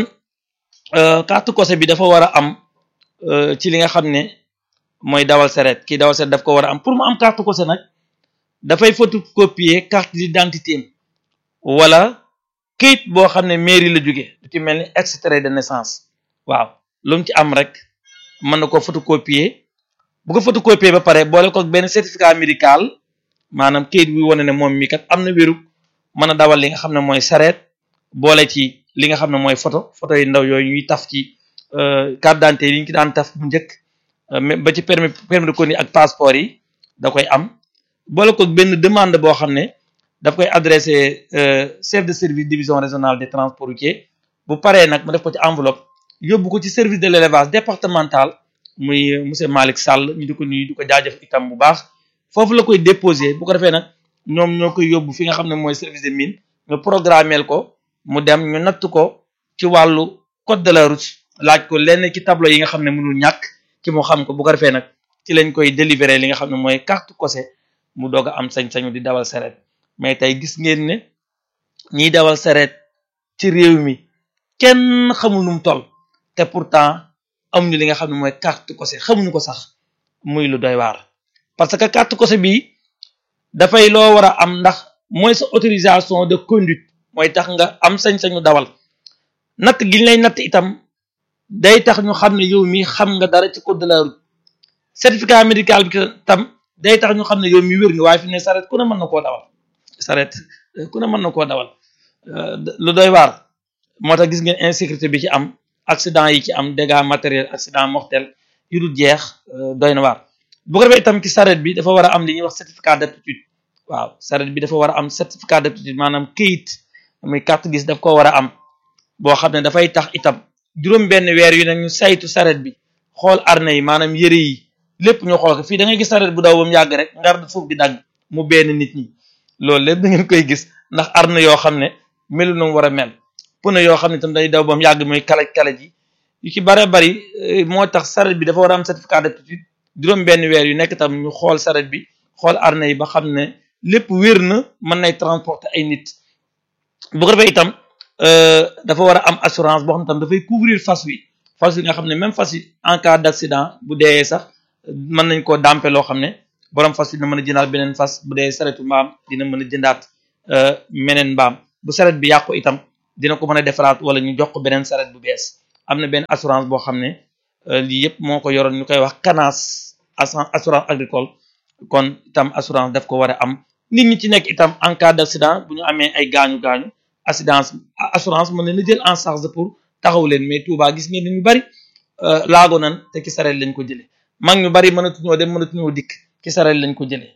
H: carte cosé bi dafa war a am ci li nga xam ne mooy dawal sareet kii dawal sareet daf ko war a am pour mu am carte cosé nag dafay photocopier carte d'identité am wala këyit boo xam ne mairie la jóge du ci mel ni extrait de naissance waaw lu mu ci am rek mën na ko photocopier bu ko photocopier ba pare boole ko benn certificat médical maanaam këyit bi wane ne moom mi kat am na wéru mën a dawal li nga xam ne mooy sareet boole ci li nga xam ne mooy photo photo yu ndaw yooyu ñuy taf ci carte d'identité yi ñu ci daan taf bu njëkk ba ci permis permis de conduire ak passeport yi da koy am boole ko benn demande boo xam ne daf koy adressé chef de service division régionale des transports routiers bu paree nag mu def ko ci enveloppe yóbbu ko ci service de l'élevage départemental muy monsieur Malick Sall ñu di ko nuyu di ko jaajëf itam bu baax foofu la koy déposé bu ko defee nag ñoom ñoo koy yóbbu fi nga xam ne mooy service de mine ñu programmeel ko mu dem ñu natt ko ci wàllu code de la route laaj ko lenn ci tableau yi nga xam ne mënul ñàkk ci mu xam ko bu ko defee nag ci lañ koy délivrer li nga xam ne mooy carte cosé mu doog a am sañ-sañu di dawal sareet mais tey gis ngeen ne ñiy dawal sareet ci réew mi kenn xamul nu mu toll te pourtant amuñu li nga xam ne mooy carte cosé xamuñu ko sax muy lu doy waar parce que carte cosé bi dafay loo war a am ndax mooy sa autorisation de conduite mooy tax nga am sañ-sañu dawal natt gi ñu lay natt itam day tax ñu xam ne yow mi xam nga dara ci code de la route certificat médical bi tam day tax ñu xam ne yow mi wér nga waaye fi ne saret ku ne mën na koo dawal saret ku ne mën na koo dawal lu doy waar moo tax gis ngeen insécurité bi ci am accident yi ci am dégâts matériels accident mortel yu dul jeex doy na waar bu ko defee itam ci saret bi dafa war a am li ñuy wax certificat d'aptitude waaw saret bi dafa war a am certificat d'aptitude maanaam këyit muy carte gis daf ko war a am boo xam ne dafay tax itam juróom benn weer yu ne ñu saytu saret bi xool arne yi maanaam yëre yi lépp ñu xool ko fii da ngay gis saret bu daw ba mu yàgg rek ngar suuf di dagg mu benn nit ñi loolu lépp da ngeen koy gis ndax arne yoo xam ne melu na mu war a mel pneu yoo xam ne itam day daw ba mu yàgg muy kalaj kalaj yi yu ci bare bari moo tax saret bi dafa war a am certificat d'aptitude juróom benn weer yu nekk tam ñu xool saret bi xool arne yi ba xam ne lépp wér na mën nay transporter ay nit bu ko defee itam dafa war a am assurance boo xam ne tam dafay couvrir fas wi fas wi nga xam ne même fas yi en cas d'accident bu dee sax mën nañ koo dampe loo xam ne borom fas wi dina mën a jëndaat beneen fas bu dee saretu mbaam dina mën a jëndaat meneen mbaam bu saret bi yàqu itam dina ko mën a defaraat wala ñu jox ko beneen saret bu bees am na benn assurance boo xam ne lii yëpp moo ko yoroon ñu koy wax CANAS assurance agricole kon itam assurance daf ko war a am nit ñi ci nekk itam en cas d'accident bu ñu amee ay gaañu gaañu assurance assurance mën leen a jël en charge pour taxaw leen mais Touba gis ngeen ñu bari laago nan te ci saret lañ ko jëlee mag ñu bari mënatuñoo dem mënatuñoo dikk ci saret lañ ko jëlee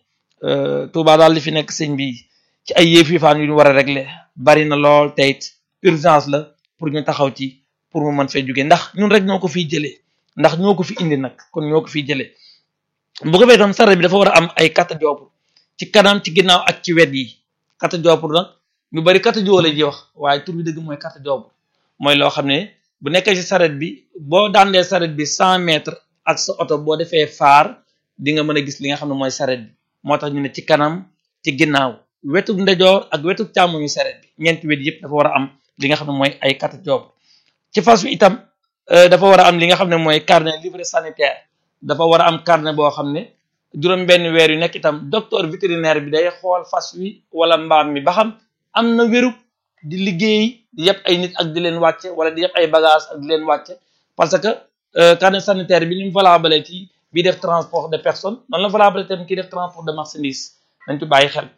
H: Touba daal li fi nekk sëñ bi ci ay yëf yifaan yu ñu war a régler bari na lool te it urgence la pour ñu taxaw ci pour mu mën fee jóge ndax ñun rek ñoo ko fiy jëlee ndax ñoo ko fi indi nag kon ñoo ko fiy jëlee bu ko fee tam saret bi dafa war a am ay carte joobur ci kanam ci ginnaaw ak ci wet yi carte joobur nag ñu bari carte joo la ji wax waaye tur bi dëgg mooy carte joobur mooy loo xam ne bu nekkee ci saret bi boo daandee saret bi cent mètres ak sa oto boo defee faar di nga mën a gis li nga xam ne mooy saret bi moo tax ñu ne ci kanam ci ginnaaw wetu ndejoor ak wetu càmmoñu saret bi ñeenti wet yëpp dafa war a am li nga xam ne mooy ay carte joobur ci fas wi itam dafa war a am li nga xam ne mooy carnet livret sanitaire dafa war a am carnet boo xam ne juróom benn weer yu nekk itam docteur vétérinaire bi day xool fas wi wala mbaam mi ba xam am na wérug di liggéey di yëpp ay nit ak di leen wàcce wala di yëpp ay bagage ak di leen wàcce parce que carnet sanitaire bi ni mu valable ci bi def transport de personnes noonu la valable tam kii def transport de marchandise dañ ci bàyyi xel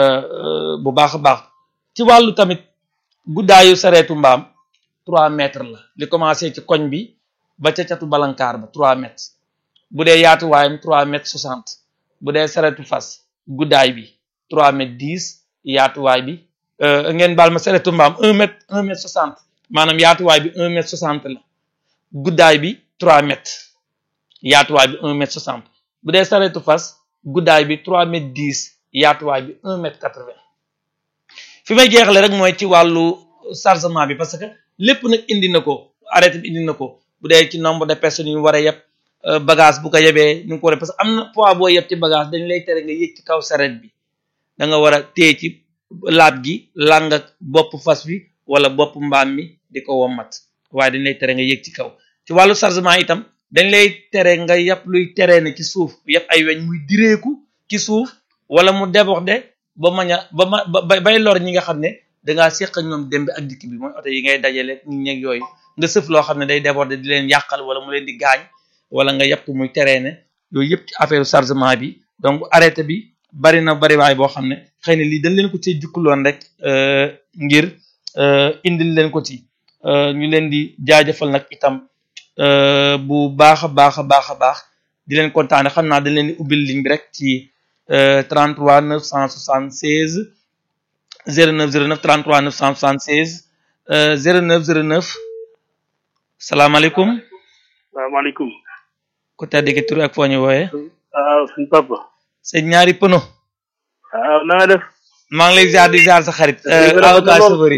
H: bu baax a baax ci wàllu tamit guddaayu sareetu mbaam trois mètres la li commencé ci koñ bi ba ca catu balankaar ba trois mètres bu dee yaatuwaayam trois mètres soixante bu dee sareetu fas guddaay bi trois mètres dix yaatuwaay bi ngeen baal ma sareetu mbaam un mètre un mètre soixante maanaam yaatuwaay bi un mètre soixante la guddaay bi trois mètres yaatuwaay bi un mètre soixante bu dee sareetu fas guddaay bi trois mètres dix yaatuwaay bi un mètre quatre vingt fi may jeexale rek mooy ci wàllu chargement bi parce que lépp nag indi na ko arrêté bi indi na ko bu dee ci nombre de personnes yu war a yeb bagage bu ko yebee ni nga ko war a parce que am na poids boo yeb ci bagage dañ lay tere nga yéeg ci kaw saret bi da nga war a téye ci laab gi làng ak bopp fas bi wala bopp mbaam mi di ko wommat waaye dañ lay tere nga yéeg ci kaw ci wàllu chargement itam dañ lay tere nga yàpp luy teree ne ci suuf yàpp ay weñ muy direeku ci suuf wala mu déborder ba mañ a ba ma ba bay lor ñi nga xam ne dangaa séq ak ñoom dem bi ak dikk bi mooy oto yi ngay dajale ñi ñeeg yooyu nga sëf loo xam ne day déborder di leen yàqal wala mu leen di gaañ wala nga yàpp muy teree ne yooyu yëpp ci affaire chargement bi donc arrêté bi bari na bari waay boo xam ne xëy na lii dañ leen ko ci jukkuloon rek ngir indil leen ko ci ñu leen di jaajëfal nag itam bu baax a baax a baax a baax di leen kontaane xam naa dañ leen di ubbil ligne bi rek ci 33 976 09 09 33 976 09 09 salaamaaleykum.
K: salaamaaleykum.
H: ku tedd ki tur ak foo ñu wooyee.
K: waaw suñu papa.
H: sëñ ñaari pëno.
K: waaw na nga def.
H: maa ngi lay ziar di ziar sa xarit. avocat Sabori.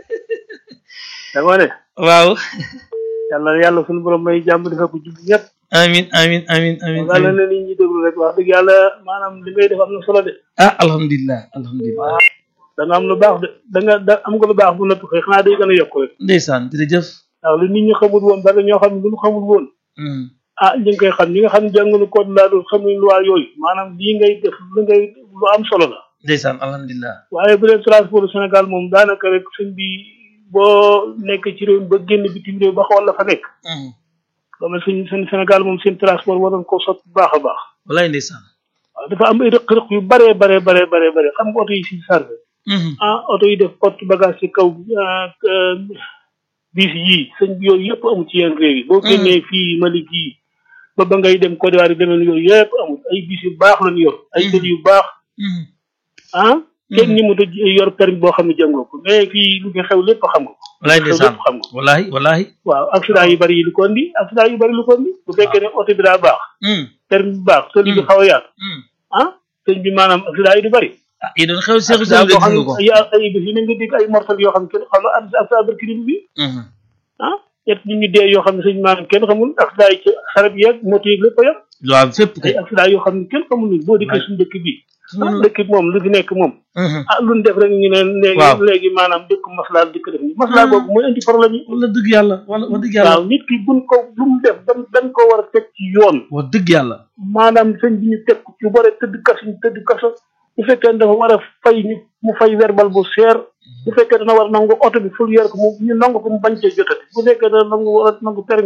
K: dama ne.
H: waaw.
K: yàlla yàlla suñu borom may jàmm defal ko jublu ñëpp.
H: amin amin amin amin
K: yàlla na nit ñi déglu rek wax dëgg yàlla maanaam li ngay def am na solo de.
H: ah alhamdulilah alhamdulilah.
K: da nga am lu baax de da nga da am nga lu baax bu nëpp xëy xanaa day gën a yokk rek.
H: ndeysaan jërëjëf.
K: waaw lu nit ñi xamul woon bari ñoo xam ne lu ñu xamul woon. ah ñu ngi koy xam ñi nga xam ne jàngalu code laa doon xamuñ loi yooyu maanaam lii ngay def lu ngay lu am solo la.
H: ndeysaan alhamdulilah.
K: waaye bu dee transport Sénégal moom daanaka rek sëñ bi boo nekk ci réew mi ba génn bitim réew ba xool la fa nekk. loolu suñ seen Sénégal moom seen transport waroon koo sot bu baax a baax.
H: walaay ndeysaan.
K: waaw dafa am ay rëq-rëq yu baree baree baree baree bare xam nga oto yi si chargé. ah oto yi def porte bagage ci kaw bis yii sëñ bi yooyu yëpp amul ci yenn réew yi. boo génnee fii Mali gii ba ba ngay dem Côte d'Ivoire demeen yooyu yëpp amul ay bis yu baax lañu yor. ay kër yu baax. ah. kenn ni mu ta yor permis boo xam ne jàngoo ko mais fii lu fi xew lépp xam nga ko.
H: walaay ndeysaan
K: xam nga
H: walaay walaay.
K: waaw accident yu bari yi lu ko indi accident yu bari lu ko indi. bu fekkee ne oto bi daa baax. permis bi baax tëli bi xaw a yaatu. ah sëñ bi maanaam accident yi du bari.
H: ah yi doon xew seexu sëñ bi gis nga ko
K: ay ay bés yi ne nga dégg ay mortal yoo xam ne kenn xam nga accident barkirim bi. ah ñett nit ñi dee yoo xam ne sëñ maanaam kenn xamul accident yi ci xarab yeeg moto yeeg lépp a yem.
H: waaw fépp kay
K: ay accident yoo xam ne kenn xamul ni boo dikkee suñu dëkk bi dëkk bi moom lu fi nekk moom ah lu ñu def rek ñu ne léegi léegi maanaam dëkk maslaa dëkk def ni maslaa boobu mooy indi problème yi
H: wala dëgg yàlla wala wax dëgg yàlla
K: waaw nit ki buñ ko lu mu def dañ dañ ko war a teg ci yoon
H: wax dëgg yàlla
K: maanaam sëñ bi ñu teg ko ci bare tëdd kaso ñu tëdd kaso bu fekkee dafa war a fay ñu mu fay verbal bu seer bu fekkee dana war a nangu oto bi ful yor ko mu ñu nangu ko mu bañ cee jotati bu fekkee dana nangu war a nangu permis